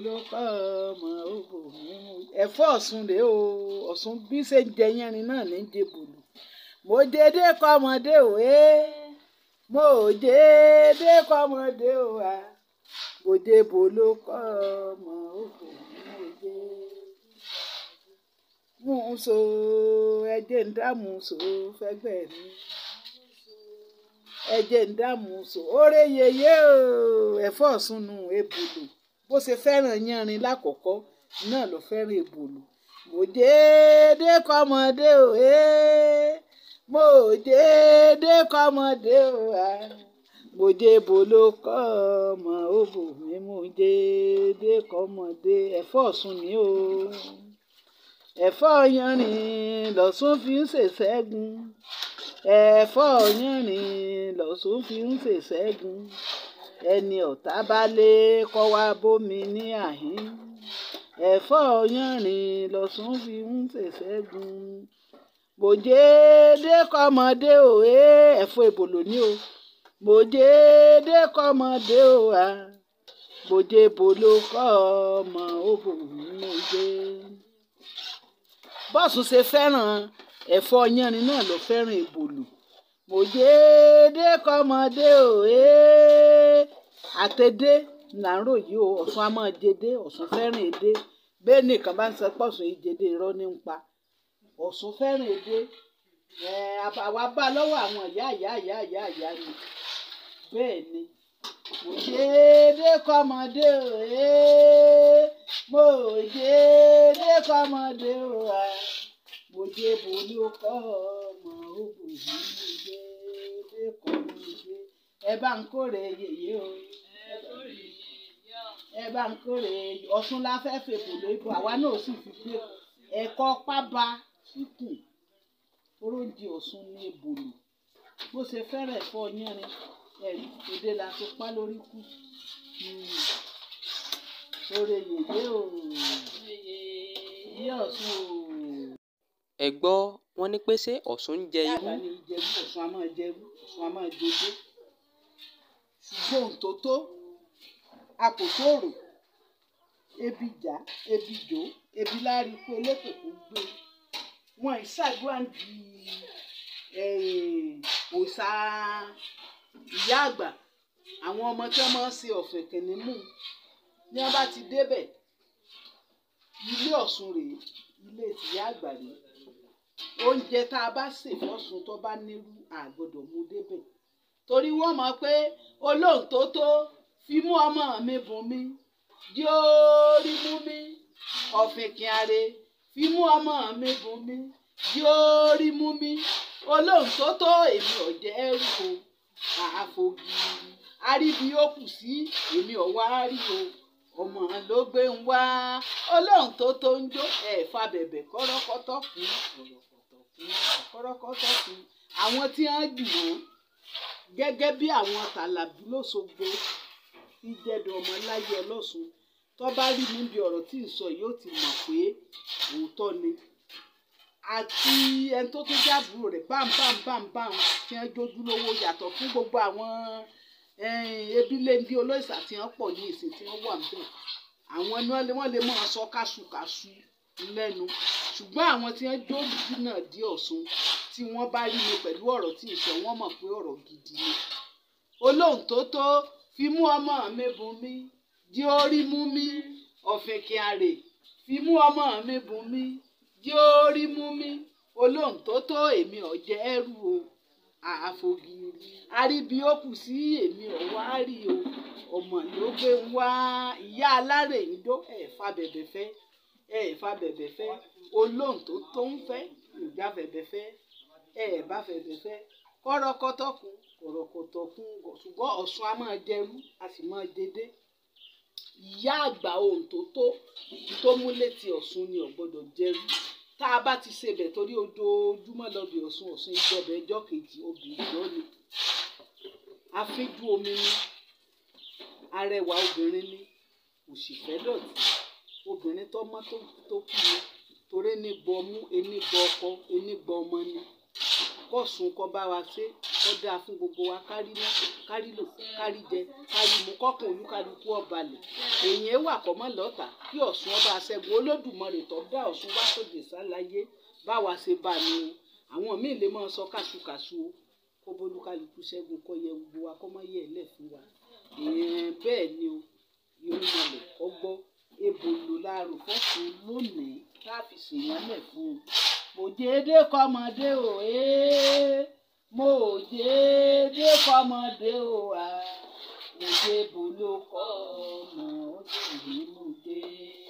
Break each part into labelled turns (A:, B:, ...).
A: ló kọ́ ọmọ òbò mímú. ẹ̀fọ́ ọ̀sùn rèé o ọ̀sùn bí ṣe ń jẹ yẹrin náà ní jẹ bòlù mo dédé kọ́mọdé o ẹ́ mo dédé kọ́mọdé o à mo dé bòlù kọ́ ọmọ òbò mímú jẹ́ mú un so ẹjẹ ń dààmú so fẹ́gbẹ́ mi ẹjẹ ń dààmú so oore yeye o ẹ̀fọ́ ọ̀sùn nù ebòlù bó ṣe fẹ́ràn yanrin lákọ̀ọ́kọ́ náà ló fẹ́ràn ebòlù mo dédé kọ́mọdé o ẹ́ mo dédé kọ́mọdé o à mo dé bòlù kọ́ ọmọ òbò mi mo dédé kọ́mọdé ẹ̀fọ́ ọ̀sùn ni o ẹ̀fọ́ yanrìn lọ́sùn fi ń ṣèṣẹ́gun ẹ̀fọ́ yanrìn lọ́sùn fi ń ṣèṣẹ́gun ẹni ọ̀tá bá lé kọ́ wá bómi ní àhín ẹ̀fọ́ yanrìn lọ́sùn fi ń ṣèṣẹ́gun bòjédé kọ́mọdé o ẹ́ ẹ̀fọ́ èbòlò ní o bòjédé kọ́mọdé o à bòjé bòlò kọ́ ọmọ òbò mímú jẹ́ bọ́ọ̀sù ṣe fẹ́ràn ẹ̀fọ́ yanrin náà ló fẹ́ràn èbòlù mo dédé kọ́mọdé o ẹ́ àtẹ̀dé là ń ròyìn o ọ̀sùn a máa jẹdé ọ̀sùn fẹ́ràn èdè bẹ́ẹ̀ nìkan bá ń sọ pọ̀sùn yìí jẹdé irọ́ ní ń pa ọ̀sùn fẹ́ràn èdè ẹ̀ àwa bá lọ́wọ́ àwọn ìyá ìyá ìyá ìyá ìyá ni bẹ́ẹ̀ ni mo dédé kọ́mọdé o ẹ́ mo dédé kọ́mọdé o à mo dé bolú kọ́ ọmọ òbò mi mo dédé kọ́mọdé ẹ bá ń kórè yèyé o ẹ bá ń kórè ọ̀sùn la fẹ́ fèbò lóko àwa náà sì fi gbé ẹ̀kọ́ pábà síkùn oróǹdì ọ̀sùn ní ebòlò bó ṣe fẹ́rẹ̀ ẹ̀fọ́ yánrin ẹ̀rí èdè la tó pa lórí kù oore yèyé o yé ọ̀sùn o.
B: ẹ gbọ́ wọn ní pé ṣé ọ̀sùn ń jẹ irú
A: yàrá ni ìjẹ̀bú ọ̀sùn a máa jẹ̀bú ọ̀sùn a máa jòdó ṣùgbọ́n ohun tó tó a kò tóòrò ebi jà ebi jò ebi láàrin pé elétò kò gbé wọn ìṣàdúrà ń di òòṣà ìyá àgbà àwọn ọmọ tí wọn máa ń ṣe ọ̀fẹ́ kìnìmù ní wọn bá ti débẹ̀ ilé Ọ̀ṣun rèé ilé tìyá àgbà rèé oúnjẹ tá a bá sè fọ́sùn tó bá nírú àgbọ́dọ̀ mú débẹ̀ torí wọ́n mọ̀ pé olóhùn tó tó fi mú ọmọ mi bùn mi di orí mú mi ọ̀fìnkìn àrè fi mú ọmọ mi bùn mi di orí mú mi olóhùn tó tó èmi ọ̀jẹ̀ ẹrù o àfogi àríbi ó kù sí èmi ọ̀wá rí o ọmọ ló gbé ń wá olóhùn tó tó ń jó ẹ̀fà bẹ̀bẹ̀ kọ́rọ́kọ́tọ́ kù kọ́rọ́kọ́tọ́ kù àwọn tí wọ́n jù wọ́n gẹ́gẹ́ bí àwọn tàlàbí lóṣogbo tí jẹ́dọ̀ ọmọ láyé ọlọ́sùn tó bá rí mi bí ọ̀rọ̀ tí ì sọ yóò ti mọ̀ pé òótọ́ ni àti ẹni tó tún jábùrò rẹ̀ bámbámbámbám tí wọ́n jójú lówó yàtọ̀ fún gbogbo àwọn ebiléndé olóòṣà tí wọ́n pọ̀ ní ìsìn tí wọ́n wà níbẹ̀ àwọn ni wọ́n lè máa sọ káṣukàṣu lẹ́nu ṣùgbọ́n àwọn tí wọ́n jó lùdí náà dé Ọ̀ṣun tí wọ́n bá rí mi pẹ̀lú ọ̀rọ̀ tí ì sọ wọ́n mọ̀ pé ọ̀rọ̀ gidi ni olóhùn tó tó fi mú ọmọ mi bùn mi di orí mú mi ọ̀fìnkìn àrè fi mú ọmọ mi bùn mi di orí mú mi olóhùn tó tó èmi ọ̀jẹ̀ ẹrù o àfògìrì àríbi ó kù sí èmi ọ̀wá rí o ọmọ ló gbé ń wá ìyá alárè ń dó ẹ̀fà bẹ̀bẹ̀ fẹ́ ẹ̀fà bẹ̀bẹ̀ fẹ́ olóhùn tó tó ń fẹ́ ìgbà bẹ̀bẹ̀ fẹ́ ẹ̀ẹ̀bá bẹ̀bẹ̀ fẹ́ kọ́rọ́kọ́tọ́ kun kọ̀rọ̀kọ̀tọ̀ kun ṣùgbọ́n Ọ̀ṣun a máa jẹrú a sì máa dédé ìyá àgbà ohun tó tó tó mú létí Ọ̀ṣun ni ò gbọ́dọ̀ jẹrú tá a bá ti ṣe bẹ̀ torí ojoojúmọ́ lọ́bì Ọ̀ṣun Ọ̀ṣun ìjọba ẹjọ́ kejì obìnrin ló ni afínjú omi ni arẹwà obìnrin ni òṣìfẹ́ dọ̀tí obìnrin tó mọ́ tó kú ni torí ní gbọ́ mú ení gbọ́ ọkọ ení gbọ́ ọmọ ni kọ́sùn kọ́ bá wa ṣe ó dáa fún gbogbo wa kárí ná kárí lò kárí jẹ kárí mu kọ́kàn olúkálukú ọ̀balẹ̀ èèyàn wà kọ́mọ́ lọ́tà kí ọ̀ṣun ọba aṣẹ́gun olódùmarè tó dá ọ̀ṣun wá sóde sáláyé báwa ṣe bá ní o àwọn míì lè máa sọ kàṣùkàṣù o kó bólúkálukú ṣẹ́gun kó yẹ gbogbo wa kó má yẹ ẹ̀lẹ́ fún wa èèyàn bẹ́ẹ̀ ni o irúnmọlẹ̀ kọ́ gbọ́ ebò lò láàrò fọ́sùn lónìí tá a fi ṣèyàn lẹ̀ fún un mòjèdè kọ́mọdé o ee mòjèdè kọ́mọdé o a mòjè bò ló kọ́ ọmọ ó sì ní mòjè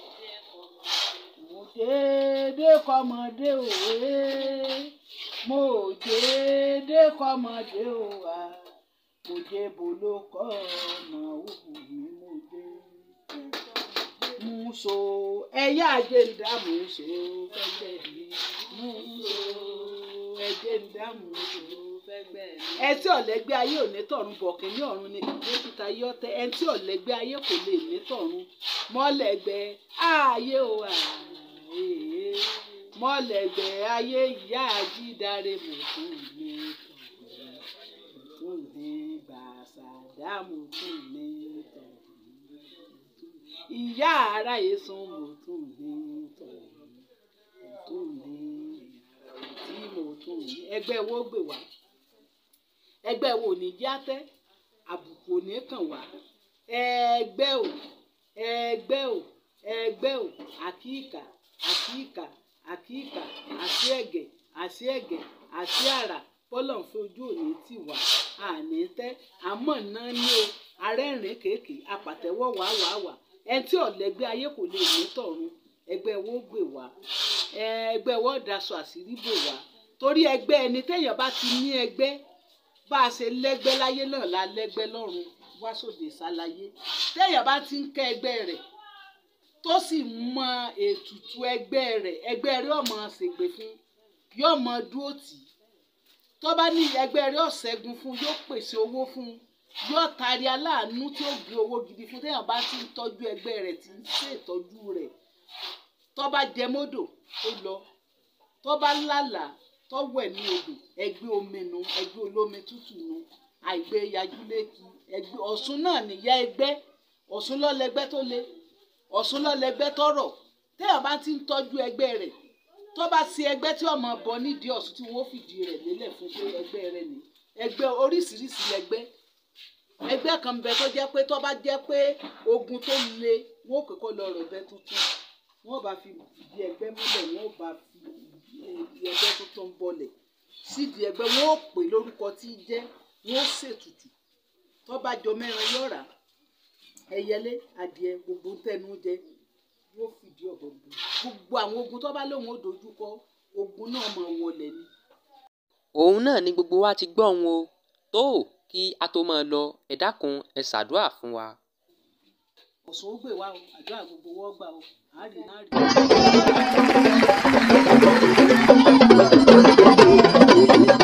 A: mòjèdè kọ́mọdé o ee mòjèdè kọ́mọdé o a mòjè bò ló kọ́ ọmọ ó sì ní mòjè muso ẹyà àjẹǹdà muso fẹgbẹ mi muso ẹjẹǹdà muso fẹgbẹ mi. ẹtí ọ̀lẹ́gbẹ́ ayé ò ní tọ̀run bọ̀kìn ní ọ̀run ni dókítà yọtẹ ẹtí ọ̀lẹ́gbẹ́ ayé kò lè ní tọ̀run mọ́lẹ́gbẹ́ ayé o àyè mọ́lẹ́gbẹ́ ayé ìyá àjídáre mọ̀tún ní tọ̀run mọ̀tún ní gbàsàdá mọ̀tún ní tọ̀run ìyá ara èsùn mo tún ní tọ̀hún mo tún ní tí mo tún ní ẹgbẹ́ wo gbè wá ẹgbẹ́ wo ní játẹ́ àbùkù ò ní kàn wá ẹgbẹ́ ò ẹgbẹ́ ò ẹgbẹ́ ò àkíkà àkíkà àkíkà àti ẹ̀gẹ̀ àti ẹ̀gẹ̀ àti àrà bọ́lọ̀ ń fojú òní tì wá àní tẹ́ àmọ́ náà ní o arẹ́rìn kéèké apàtẹ́wọ́ wàá wàá wàá ẹni tí ọ̀lẹ́gbẹ́ ayé kò lè ní tọ̀run ẹgbẹ́ wo gbè wá ẹgbẹ́ wo daṣọ àṣírí bò wá torí ẹgbẹ́ ẹni téèyàn bá ti ní ẹgbẹ́ bá a ṣe lẹ́gbẹ́ láyé náà la lẹ́gbẹ́ lọ́run wá sóde sáláyé téèyàn bá ti ń kẹ́ ẹgbẹ́ rẹ̀ tó sì mọ ètùtù ẹgbẹ́ rẹ̀ ẹgbẹ́ rẹ̀ ọmọ ṣègbè fún yóò mọ dúró tì í tó bá ní ẹgbẹ́ rẹ̀ ọ̀ṣẹ́gun fún yóò pèsè owó fún un yóò tari aláàánú tí ó gbé owó gidi fún téèyàn bá ti ń tọ́jú ẹgbẹ́ rẹ̀ tí ń ṣètọ́jú rẹ̀ tó bá jẹ mọ́dò ó lọ tó bá lálàá tó wẹ̀ ní odò ẹgbẹ́ omi nu ẹgbẹ́ olómi tútù nu àìgbé yajúlékì ẹgbẹ́ ọ̀ṣun náà nìyá ẹgbẹ́ ọ̀ṣun lọ́lẹ́gbẹ́ tó le ọ̀ṣun lọ́lẹ́gbẹ́ tọ̀rọ̀ téèyàn bá ti ń tọ́jú ẹgbẹ́ rẹ̀ tó bá sí ẹgbẹ́ tí ọmọ bọ nídìí ọ̀ṣun tí wọ́n fìdí rẹ̀ lélẹ̀ fún pé ẹgbẹ́ rẹ̀ ni ẹgbẹ́ oríṣiríṣi lẹgbẹ́ ẹgbẹ́ kan bẹ tó jẹ́ pé tó bá jẹ́ pé ogun tó le wọ́n kò kọ́ lọ rọ̀ bẹ́ tuntun wọ́n bá fi ìdí ẹgbẹ́ múlẹ̀ wọ́n bá fi ẹgbẹ́ tuntun bọlẹ̀ sídìí ẹgbẹ́ wọ́n ó pè lórúkọ tí í jẹ́ wọ́n ó ṣètùtù tó bá jọ mẹ́rin yọ̀rá ẹyẹlé adìẹ gbogbo tẹnu jẹ yóò fìdí ọ̀bọ bù gbogbo àwọn ogun tó bá lóun ó dojú kọ ogun náà mọ̀ wọlé ni.
B: òun náà ni gbogbo wa ti gbọ́ òun o tó kí a tó máa lọ ẹ dákun ẹ ṣàdúrà fún wa.
A: ọ̀sán ó gbè wá o àdúrà gbogbo wọ́n gbà o àárín náà rí.